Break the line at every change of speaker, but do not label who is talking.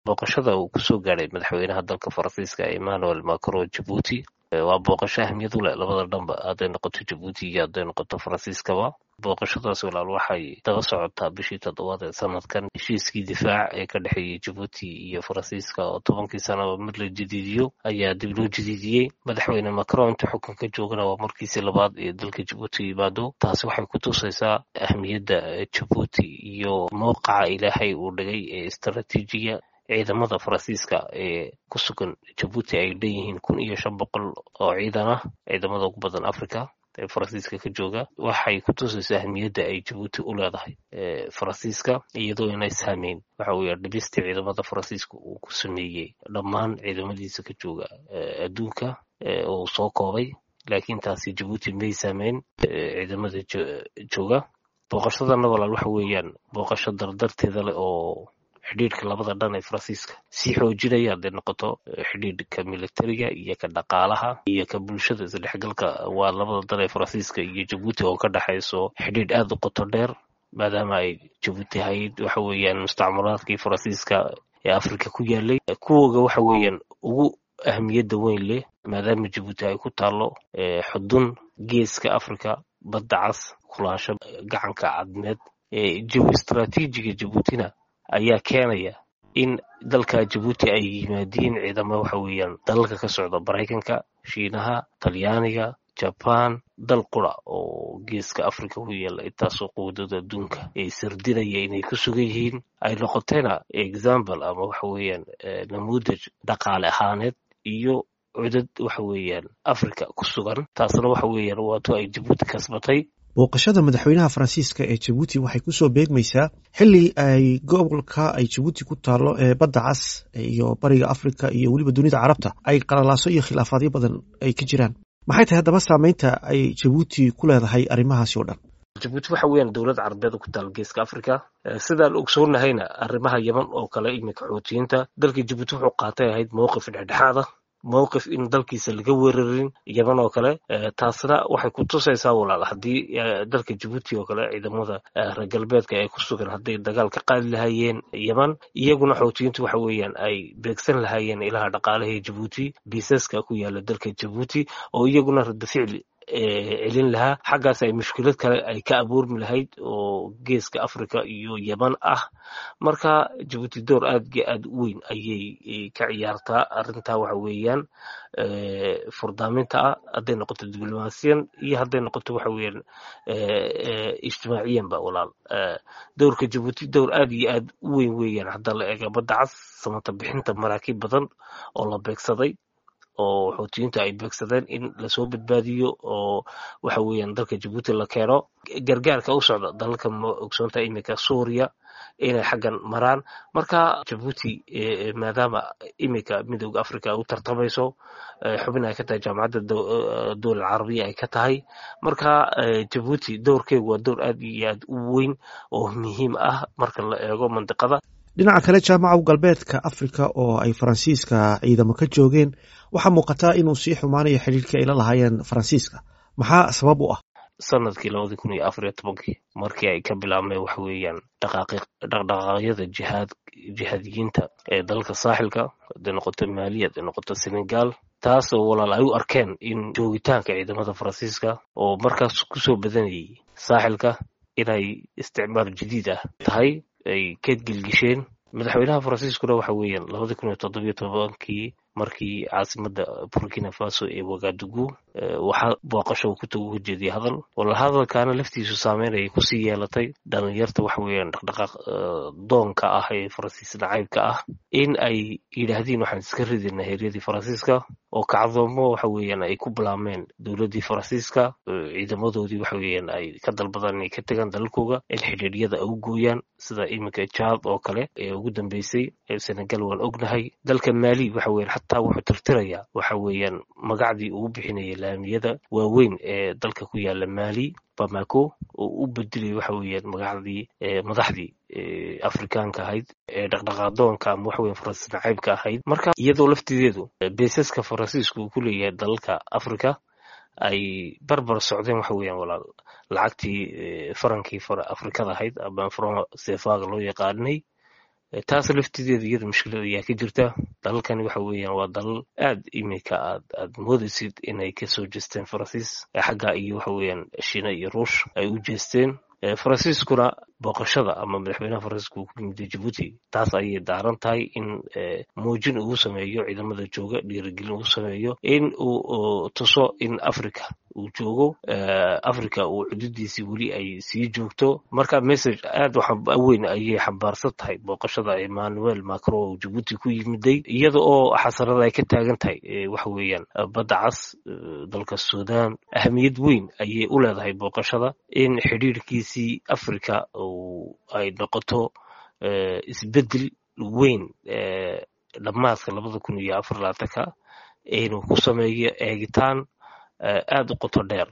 booqashada uu kusoo gaadhay madaxweynaha dalka faransiiska emmanuel macron jabuuti waa booqasho ahmiyad u leh labada dhanba hadday noqoto jabuuti iyo hadday noqoto faransiiskaba booqashadaas walaal waxay daba socotaa bishii toddobaad ee sanadkan heshiiskii difaac ee ka dhexeeyey jabuuti iyo faransiiska oo tobankii sanaba mid la jadiidiyo ayaa dib loo jadiidiyey madaxweyne macron inta xukunka joogana waa markiisii labaad ee dalka jabuuti yimaado taasi waxay ku tusaysaa ahmiyadda jabuuti iyo mowqaca ilaahay uu dhigay ee istaraatiijiya ciidamada faransiiska ee ku sugan jabuuti ay dhanyihiin kun iyo shan boqol oo ciidan ah ciidamada ugu badan africa ee faransiiska ka jooga waxay ku tusaysaa ahmiyadda ay jabuuti u leedahay faransiiska iyadoo inay saameyn waxa weeye dhibistii ciidamada faransiiska uu ku sameeyey dhammaan ciidamadiisa ka jooga adduunka uu soo koobay laakiin taasi jabuuti may saameyn ciidamada jooga booqashadana walaal waxa weeyaan booqasho dardarteeda leh oo xidhiidhka labada dhan ee faransiiska sii xoojinaya hadday noqoto xidhiidhka militariga iyo ka dhaqaalaha iyo ka bulshada isdhexgalka waa labada dan ee faransiiska iyo jabuuti oo ka dhexayso xidhiidh aada u qoto dheer maadaama ay jabuuti ahayd waxa weeyaan mustacmaraadkii faransiiska ee afrika ku yaalay kuwooga waxa weeyaan ugu ahmiyadda weyn leh maadaama jabuuti ay ku taalo xudun geeska afrika badda cas kulaasho gacanka cadmeed istraatiijiga jabuutina ayaa keenaya in dalka jabuuti ay yimaadiin ciidamo waxa weeyaan dalalka ka socda maraykanka shiinaha talyaaniga jaban dal qura oo geeska africa ku yaala intaasoo quwadada adduunka ee sardinaya inay ku sugan yihiin ay noqotayna example ama waxa weeyaan namuudaj dhaqaale ahaaneed iyo cudad waxa weeyaan africa ku sugan taasna waxa weeyaan waato ay jabuuti kasbatay
booqashada madaxweynaha faransiiska ee jabuuti waxay kusoo beegmaysaa xili ay gobolka ay jabuuti ku taalo ee badda cas iyo bariga afrika iyo weliba dunida carabta ay qalalaaso iyo khilaafaadyo badan ay ka jiraan maxay tahay haddaba saameynta ay jabuuti ku leedahay arrimahaasi oo dhan
jabuuti waxa weeyaan dowlad carabeed ku taal geeska africa sidaan ogsoonnahayna arrimaha yeman oo kale iminka xoutiyiinta dalka jabuuti wuxuu qaatay ahayd mowqif dhexdhexaada mowqif in dalkiisa laga weerarin yeman oo kale taasna waxay ku tusaysaa walaal haddii dalka jabuuti oo kale ciidamada reer galbeedka ee ku sugan hadday dagaal ka qaadi lahaayeen yeman iyaguna xoutiyiintu waxa weeyaan ay beegsan lahaayeen ilaha dhaqaalaha ee jabuuti biisaska ku yaala dalka jabuuti oo iyaguna rada ficli celin lahaa xaggaas ay mushkilad kale ay ka abuurmi lahayd oo geeska africa iyo yeman ah marka jabuuti door aad iyo aad u weyn ayay ka ciyaartaa arrintaa waxa weeyaan furdaaminta ah hadday noqoto diblomaasiyan iyo hadday noqoto waxa weeyaan ijtimaaciyanba walaal dowrka jabuuti dowr aad iyo aad u weyn weeyaan hadda la eega badda cas samata bixinta maraakiib badan oo la beegsaday oo xoutiyiinta ay beegsadeen in lasoo badbaadiyo oo waxa weeyaan dalka jabuuti la keeno gargaarka u socda dalalka ma ogsoonta iminka suuriya inay xaggan maraan marka jabuuti maadaama iminka midooda africa u tartamayso xubin ay ka tahay jaamacadda dowlad carabiya ay ka tahay marka jabuuti dowrkeegu waa dowr aad iyo aad u weyn oo muhiim ah marka la eego mandiqada
dhinaca kale jaamaca galbeedka afrika oo ay faransiiska ciidamo ka joogeen waxaa muuqataa inuu sii xumaanayo xidhiirkii ay la lahaayeen faransiiska maxaa sabab u ah
sanadkii labadii kun iyo afar iyo tobankii markii ay ka bilaabmeen waxa weeyaan dhaqdhaqaaqyada jihaad jihaadiyiinta ee dalalka saaxilka hadday noqoto maaliya hadday noqoto senegal taasoo walaal ay u arkeen in joogitaanka ciidamada faransiiska oo markaas kusoo badanayay saaxilka inay isticmaal jadiid ah tahay ay ka gelgisheen madaxweynaha faransiiskuna waxa weeyaan labadii kun iyo toddobiyo tobankii markii caasimadda burkina faso ee wagadugu waxaa booqasho ku tagu jeediyay hadal wala hadalkaana laftiisu saameynayay kusii yeelatay dhalinyarta waxa weeyaan dhaqdhaqaaq doonka ah ee faransiis nacaybka ah in ay yidhaahdeen waxaan iska ridayna heeryadii faransiiska oo kacdoomo waxa weeyaan ay ku bilaameen dowladdii faransiiska ciidamadoodii waxa weeyaan ay ka dalbadaan inay ka tegaan dalalkooga in xidhiidhyada ay u gooyaan sida iminka jaad oo kale ee ugu dambeysay senegal waan ognahay dalka maali waxa weeyaan xataa wuxuu tirtirayaa waxa weeyaan magacdii uu bixinayay laamiyada waaweyn ee dalka ku yaala maali bamako oo u bedelay waxa weeyaan magacdii madaxdii afrikaanka ahayd ee dhaqdhaqaadoonka ama waxa weyan faransiis nacaybka ahayd marka iyadoo laftideedu beesaska faransiisku uu ku leeyahay dalalka africa ay barbar socdeen waxa weeyaan walaal lacagtii farankii afrikada ahayd ama fran sefaga loo yaqaanay taas laftideeda iyada mushkilad ayaa ka jirta dalalkani waxa weeyaan waa dalal aad iminka aad aad moodaysid inay kasoo jeesteen faransiis xagga iyo waxa weeyaan shiina iyo ruush ay u jeesteen faransiiskuna booqashada ama madaxweynaha faransiiska uu ku yimid jabuuti taas ayay daaran tahay in muujin ugu sameeyo ciidamada jooga dhiirigelin ugu sameeyo in uu tuso in africa uu joogo africa uu xuduudiisii weli ay sii joogto marka message aad weyn ayay xambaarsan tahay booqashada emmanuel macron oo jabuuti ku yimiday iyada oo xasarada ay ka taagan tahay waxa weeyaan badda cas dalka sudan ahamiyad weyn ayay u leedahay booqashada in xidhiirkiisii africa ay noqoto isbedel weyn dhammaadka labada kun iyo afar labaatanka inuu ku sameeyo eegitaan aad u qoto dheer